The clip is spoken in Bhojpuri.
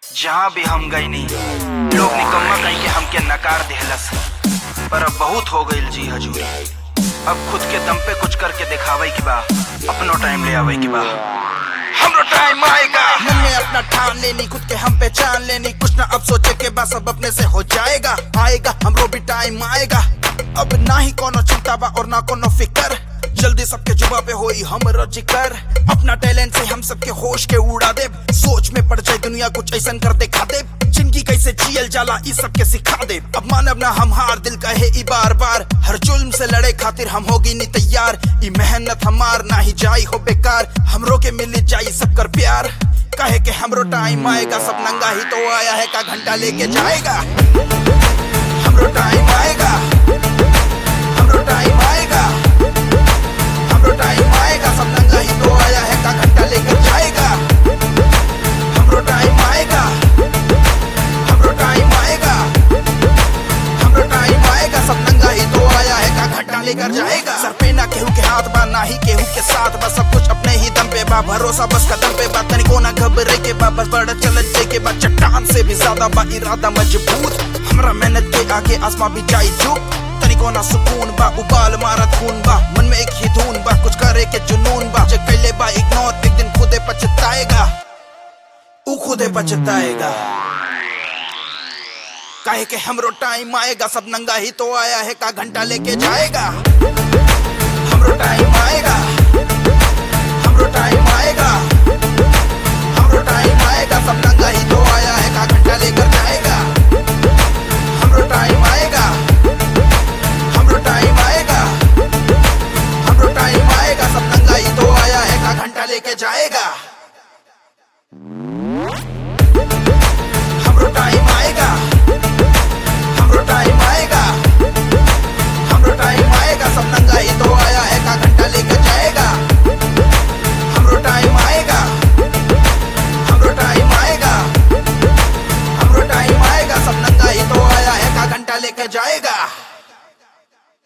जहाँ भी हम गए नहीं लोग निकम्मा कहीं के हमके नकार देहलस पर अब बहुत हो गई जी हजूरी अब खुद के दम पे कुछ करके दिखावे की बा अपनो टाइम ले आवे की बा हमरो टाइम आएगा मन में अपना ठान लेनी खुद के हम पहचान लेनी कुछ ना अब सोचे के बस अब अपने से हो जाएगा आएगा हमरो भी टाइम आएगा अब ना ही कोनो चिंता बा और ना कोनो फिकर जल्दी सबके जुबा पे होई हम जिकर अपना टैलेंट से हम सबके होश के उड़ा दे सोच में पड़ जाए दुनिया कुछ ऐसा कर दिखा दे जिंदगी कैसे जियल जाला इस सबके सिखा दे अब मानव ना हम हार दिल कहे ई बार बार हर जुल्म से लड़े खातिर हम होगी नी तैयार ई मेहनत हमार ना ही जाई हो बेकार हमरो के मिल जाई सब कर प्यार कहे के हमरो टाइम आएगा सब नंगा ही तो आया है का घंटा लेके जाएगा हमरो टाइम आएगा हमरो टाइम आएगा हमरो टाइम आएगा सब नंगा ही तो आया है का घंटा लेकर जाएगा हमरो टाइम आएगा हमरो टाइम आएगा हमरो टाइम आएगा सब नंगा ही तो आया है का घंटा लेकर जाएगा सर पे ना केहू के हाथ बा ना ही केहू के साथ बस सब कुछ अपने ही दम पे बा भरोसा बस कदम पे बा तनिको ना घबरे के बा बस बड़ा चलत जे के बा चट्टान से भी ज्यादा बा इरादा मजबूत हमरा मेहनत के आगे आसमां भी जाई चुप तनिको ना सुकून बा उबाल मारत खून बा मन में एक ही धुन बा कुछ करे के जुनून बा जे कैले बा इग्नोर एक दिन खुदे पछताएगा ऊ खुदे पछताएगा काहे के हमरो टाइम आएगा सब नंगा ही तो आया है का घंटा लेके जाएगा हमरो टाइम आएगा